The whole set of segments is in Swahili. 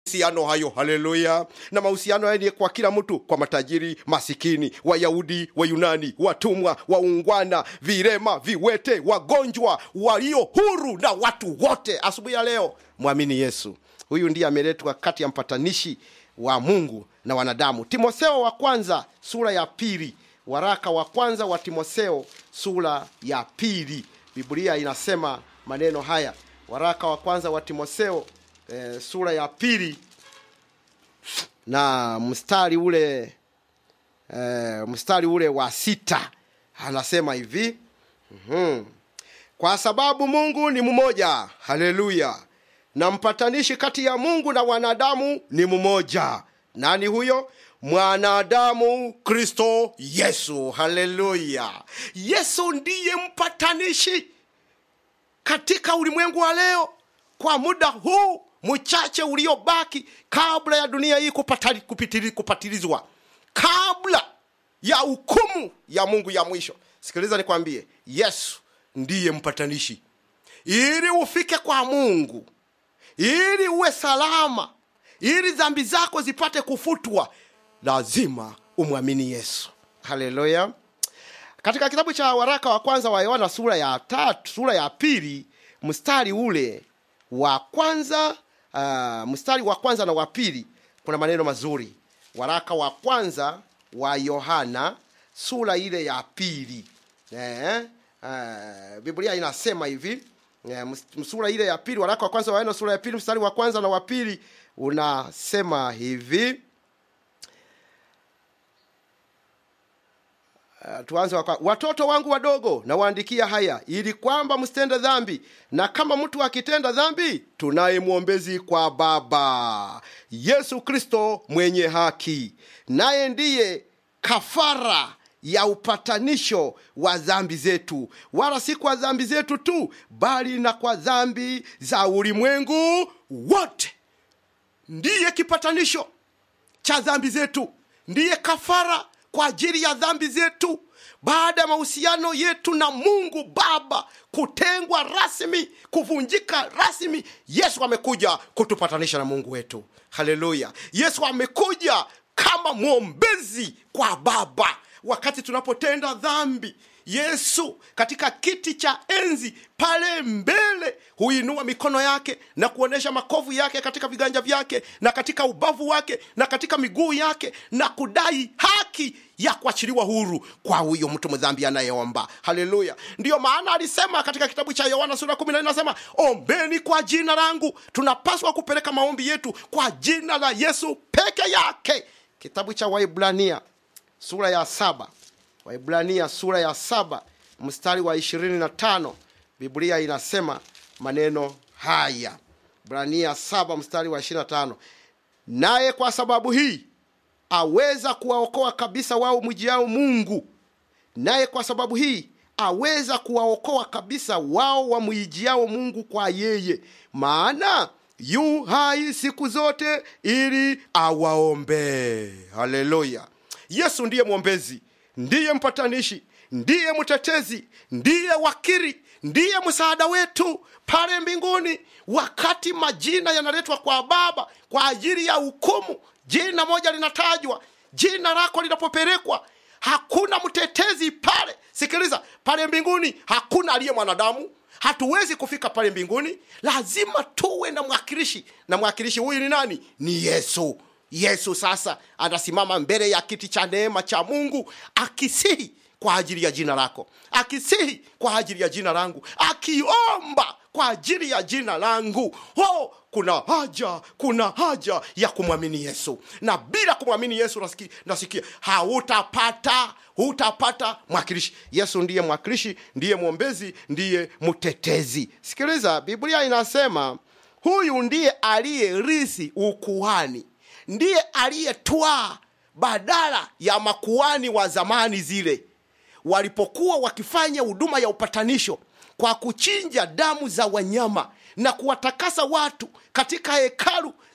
mahusiano hayo haleluya na mahusiano hayo ni kwa kila mtu kwa matajiri masikini wayahudi wayunani watumwa waungwana virema viwete wagonjwa walio huru na watu wote asubuhi ya leo mwamini yesu huyu ndiye ameletwa kati ya mpatanishi wa mungu na wanadamu timotheo wa kwanza sura ya pili waraka wa kwanza wa timotheo sura ya pili biblia inasema maneno haya waraka wa kwanza wa timotheo e, sura ya pili na mstari ule e, mstari ule wa sita anasema hivi mm-hmm. kwa sababu mungu ni mmoja haleluya na mpatanishi kati ya mungu na wanadamu ni mmoja nani huyo mwanadamu kristo yesu haleluya yesu ndiye mpatanishi katika ulimwengu wa leo kwa muda huu mchache uliobaki kabla ya dunia hii kupatali, kupitili, kupatilizwa kabla ya hukumu ya mungu ya mwisho sikiliza nikwambie yesu ndiye mpatanishi ili ufike kwa mungu ili uwe salama ili dhambi zako zipate kufutwa lazima umwamini yesu haleluya katika kitabu cha waraka wa kwanza wa yohana sura ya tatu sura ya pili mstari ule wa kwanza uh, mstari wa kwanza na wa pili kuna maneno mazuri waraka wa kwanza wa yohana sura ile ya pili eh, uh, biblia inasema hivi eh, sura ile ya pili waraka wa kwanza wa yohana sura ya pili mstari wa kwanza na wa pili unasema hivi Uh, tuanze waka. watoto wangu wadogo nawaandikia haya ili kwamba msitende dhambi na kama mtu akitenda dhambi tunaye mwombezi kwa baba yesu kristo mwenye haki naye ndiye kafara ya upatanisho wa dhambi zetu wala si kwa dhambi zetu tu bali na kwa dhambi za ulimwengu wote ndiye kipatanisho cha dhambi zetu ndiye kafara kwa ajili ya dhambi zetu baada ya mahusiano yetu na mungu baba kutengwa rasmi kuvunjika rasmi yesu amekuja kutupatanisha na mungu wetu haleluya yesu amekuja kama mwombezi kwa baba wakati tunapotenda dhambi yesu katika kiti cha enzi pale mbele huinua mikono yake na kuonyesha makovu yake katika viganja vyake na katika ubavu wake na katika miguu yake na kudai haki ya kuachiliwa huru kwa huyo mtu mdhambi anayeomba haleluya ndiyo maana alisema katika kitabu cha yohana sura kumi na anasema ombeni kwa jina langu tunapaswa kupeleka maombi yetu kwa jina la yesu peke yake kitabu cha waibrania sura ya saba waibrania sura ya saba mstari wa ishirini na tano biblia inasema maneno haya brania saba mstari wa ishirini na tano naye kwa sababu hii aweza kuwaokoa kabisa wao mjiao mungu naye kwa sababu hii aweza kuwaokoa kabisa wao wamwijiao mungu kwa yeye maana yu hai siku zote ili awaombee haleluya yesu ndiye mwombezi ndiye mpatanishi ndiye mtetezi ndiye wakiri ndiye msaada wetu pale mbinguni wakati majina yanaletwa kwa baba kwa ajili ya hukumu jina moja linatajwa jina lako linapopelekwa hakuna mtetezi pale sikiliza pale mbinguni hakuna aliye mwanadamu hatuwezi kufika pale mbinguni lazima tuwe na mwakilishi na mwakilishi huyu ni nani ni yesu yesu sasa anasimama mbele ya kiti cha neema cha mungu akisihi kwa ajili ya jina lako akisihi kwa ajili ya jina langu akiomba kwa ajili ya jina langu oh, kuna haja kuna haja ya kumwamini yesu na bila kumwamini yesu nasikia, nasikia hautapata hutapata mwakilishi yesu ndiye mwakilishi ndiye mwombezi ndiye mtetezi sikiliza biblia inasema huyu ndiye aliyerisi ukuhani ndiye aliyetwaa badala ya makuani wa zamani zile walipokuwa wakifanya huduma ya upatanisho kwa kuchinja damu za wanyama na kuwatakasa watu katika hekalu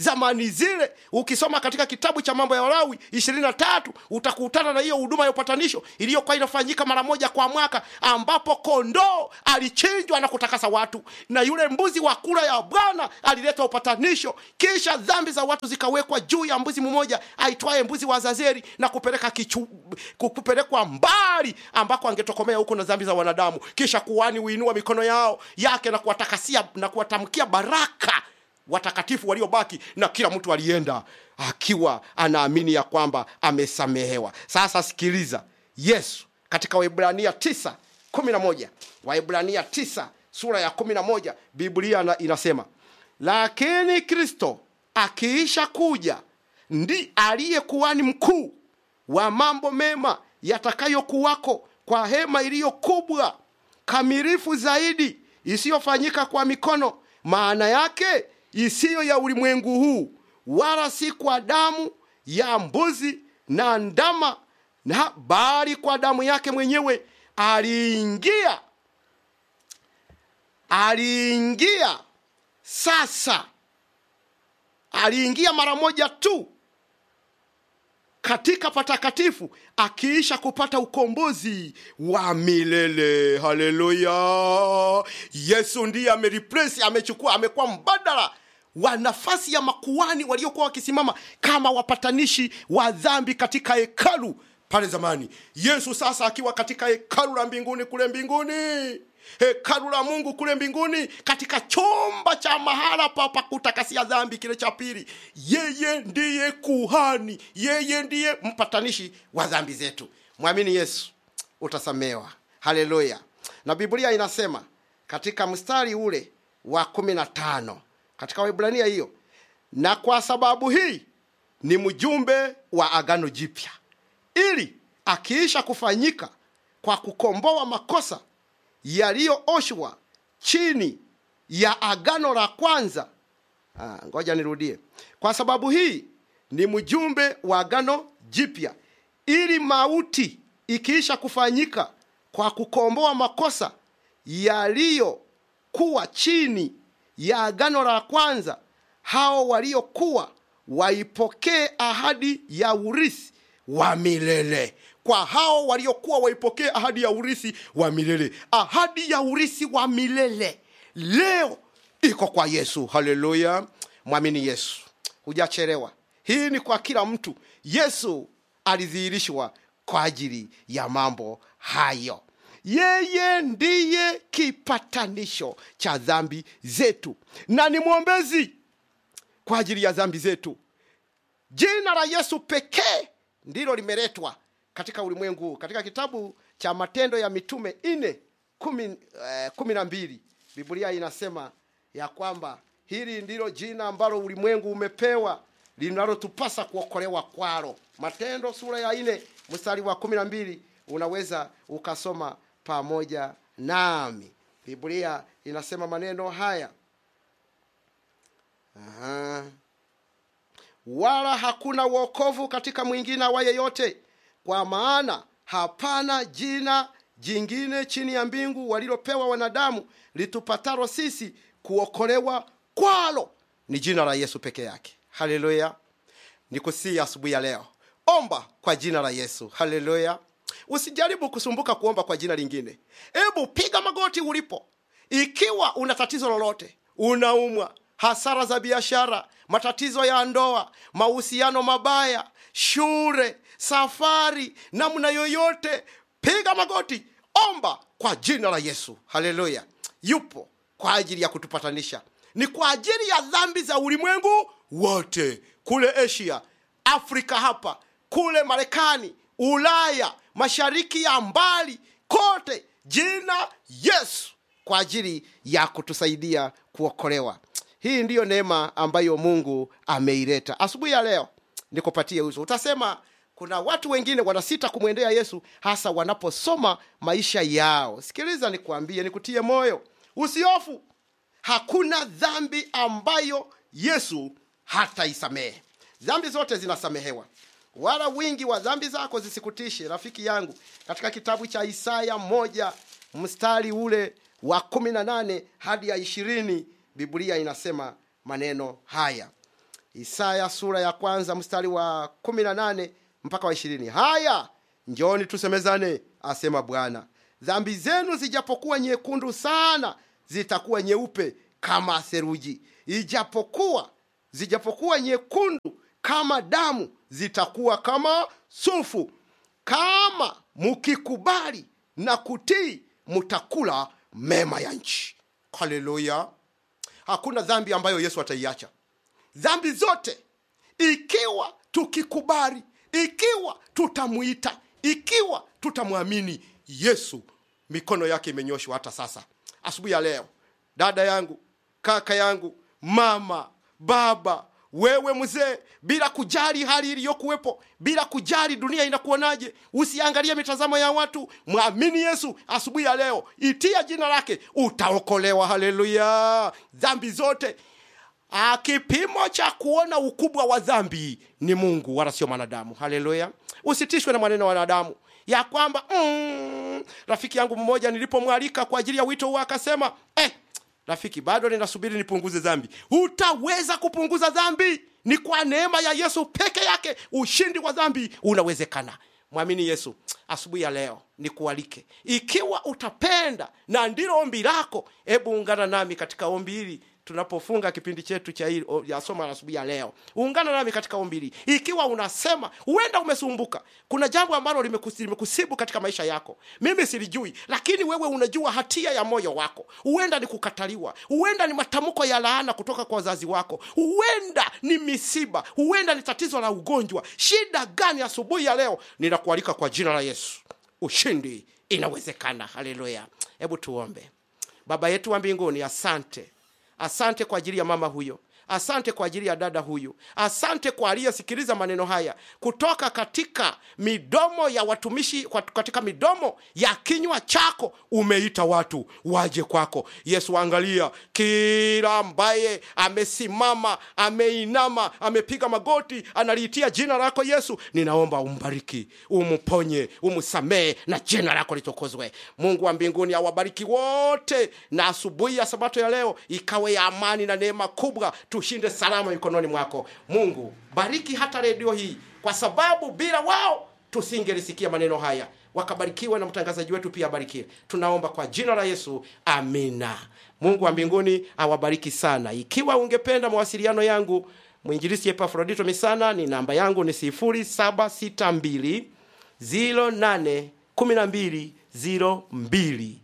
zamani zile ukisoma katika kitabu cha mambo ya walawi ishirini na tatu utakutana na hiyo huduma ya upatanisho iliyokuwa inafanyika mara moja kwa mwaka ambapo kondoo alichinjwa na kutakasa watu na yule mbuzi wa kula ya bwana alileta upatanisho kisha dhambi za watu zikawekwa juu ya mbuzi mmoja aitwaye mbuzi wa zazeri na kupeleka kichu, kupelekwa mbali ambako angetokomea huko na dhambi za wanadamu kisha kuhani huinua mikono yao yake na kuwatakasia na kuwatamkia baraka watakatifu waliobaki na kila mtu alienda akiwa anaamini ya kwamba amesamehewa sasa sikiliza yesu katika waibrania 9 11 waibrania 9 sura ya 11 biblia na- inasema lakini kristo akiisha kuja ndi aliye kuhani mkuu wa mambo mema yatakayokuwako kwa hema iliyo kubwa kamilifu zaidi isiyofanyika kwa mikono maana yake isiyo ya ulimwengu huu wala si kwa damu ya mbuzi na ndama na bali kwa damu yake mwenyewe aliingia aliingia sasa aliingia mara moja tu katika patakatifu akiisha kupata ukombozi wa milele haleluya yesu ndiye ameripresi amechukua amekuwa mbadala wa nafasi ya makuani waliokuwa wakisimama kama wapatanishi wa dhambi katika hekalu pale zamani yesu sasa akiwa katika hekalu la mbinguni kule mbinguni hekalu la mungu kule mbinguni katika chumba cha mahala pa pa kutakasia dhambi kile cha pili yeye ndiye kuhani yeye ndiye mpatanishi wa dhambi zetu mwamini yesu utasamewa haleluya na biblia inasema katika mstari ule wa kumi na tano katika waibrania hiyo na kwa sababu hii ni mjumbe wa agano jipya ili akiisha kufanyika kwa kukomboa makosa yaliyooshwa chini ya agano la kwanza ah, ngoja nirudie kwa sababu hii ni mjumbe wa agano jipya ili mauti ikiisha kufanyika kwa kukomboa makosa yaliyokuwa chini ya agano la kwanza hao waliokuwa waipokee ahadi ya urithi wa milele kwa hao waliokuwa waipokee ahadi ya urithi wa milele ahadi ya urithi wa milele leo iko kwa yesu haleluya mwamini yesu hujachelewa hii ni kwa kila mtu yesu alidhihirishwa kwa ajili ya mambo hayo yeye ndiye kipatanisho cha dhambi zetu na ni mwombezi kwa ajili ya dhambi zetu jina la yesu pekee ndilo limeletwa katika ulimwengu huu katika kitabu cha matendo ya mitume nne kumi, eh, kumi na mbili biblia inasema ya kwamba hili ndilo jina ambalo ulimwengu umepewa linalotupasa kuokolewa kwalo matendo sura ya nne mstari wa kumi na mbili unaweza ukasoma pamoja nami biblia inasema maneno haya Aha. wala hakuna wokovu katika mwingine awaye yote kwa maana hapana jina jingine chini ya mbingu walilopewa wanadamu litupatalo sisi kuokolewa kwalo ni jina la yesu peke yake haleluya nikusii asubuhi ya leo omba kwa jina la yesu haleluya usijaribu kusumbuka kuomba kwa jina lingine hebu piga magoti ulipo ikiwa una tatizo lolote unaumwa hasara za biashara matatizo ya ndoa mahusiano mabaya shule safari namna yoyote piga magoti omba kwa jina la yesu haleluya yupo kwa ajili ya kutupatanisha ni kwa ajili ya dhambi za ulimwengu wote kule asia afrika hapa kule marekani ulaya mashariki ya mbali kote jina yesu kwa ajili ya kutusaidia kuokolewa hii ndiyo neema ambayo mungu ameileta asubuhi ya leo nikupatie uso utasema kuna watu wengine wanasita kumwendea yesu hasa wanaposoma maisha yao sikiliza nikuambie nikutie moyo usiofu hakuna dhambi ambayo yesu hataisamehe dhambi zote zinasamehewa wala wingi wa dhambi zako zisikutishe rafiki yangu katika kitabu cha isaya moja mstari ule wa kumi na nane hadi ya ishirini biblia inasema maneno haya isaya sura ya kwanza mstari wa 18 mpaka wa ishirini haya njoni tusemezane asema bwana dhambi zenu zijapokuwa nyekundu sana zitakuwa nyeupe kama theruji ijapokuwa zijapokuwa nyekundu kama damu zitakuwa kama sufu kama mukikubali na kutii mutakula mema ya nchi haleluya hakuna dhambi ambayo yesu ataiacha dhambi zote ikiwa tukikubali ikiwa tutamwita ikiwa tutamwamini yesu mikono yake imenyoshwa hata sasa asubuhi ya leo dada yangu kaka yangu mama baba wewe mzee bila kujali hali iliyokuwepo bila kujali dunia inakuonaje usiangalie mitazamo ya watu mwamini yesu asubuhi ya leo itia jina lake utaokolewa haleluya dhambi zote Ah, kipimo cha kuona ukubwa wa dhambi ni mungu wala sio mwanadamu haleluya usitishwe na maneno ya wanadamu ya kwamba mm, rafiki yangu mmoja nilipomwalika kwa ajili ya wito huo akasema eh, rafiki bado ninasubiri nipunguze dhambi hutaweza kupunguza dhambi ni kwa neema ya yesu peke yake ushindi wa dhambi unawezekana mwamini yesu asubuhi ya leo nikualike ikiwa utapenda na ndilo ombi lako hebu ungana nami katika ombi hili tunapofunga kipindi chetu cha hili ya somo la asubuhi ya leo ungana nami katika ombi hili ikiwa unasema huenda umesumbuka kuna jambo ambalo limekus- limekusibu katika maisha yako mimi silijui lakini wewe unajua hatia ya moyo wako huenda ni kukataliwa huenda ni matamko ya laana kutoka kwa wazazi wako huenda ni misiba huenda ni tatizo la ugonjwa shida gani asubuhi ya leo ninakualika kwa jina la yesu ushindi inawezekana haleluya hebu tuombe baba yetu wa mbinguni asante asante kwa ajili ya mama huyo asante kwa ajili ya dada huyu asante kwa aliyesikiliza maneno haya kutoka katika midomo ya watumishi kwa- katika midomo ya kinywa chako umeita watu waje kwako yesu angalia kila ambaye amesimama ameinama amepiga magoti analiitia jina lako yesu ninaomba umbariki umponye umsamehe na jina lako litukuzwe mungu wa mbinguni awabariki wote na asubuhi ya sabato ya leo ikawe ya amani na neema kubwa tushinde salama mikononi mwako mungu bariki hata redio hii kwa sababu bila wao tusingelisikia maneno haya wakabarikiwe na mtangazaji wetu pia abarikiwe tunaomba kwa jina la yesu amina mungu wa mbinguni awabariki sana ikiwa ungependa mawasiliano yangu mwinjilisi epafrodito misana ni namba yangu ni 762 08 12 02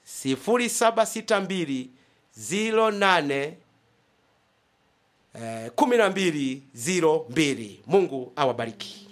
0762 08 eh, 12 02 mungu awabariki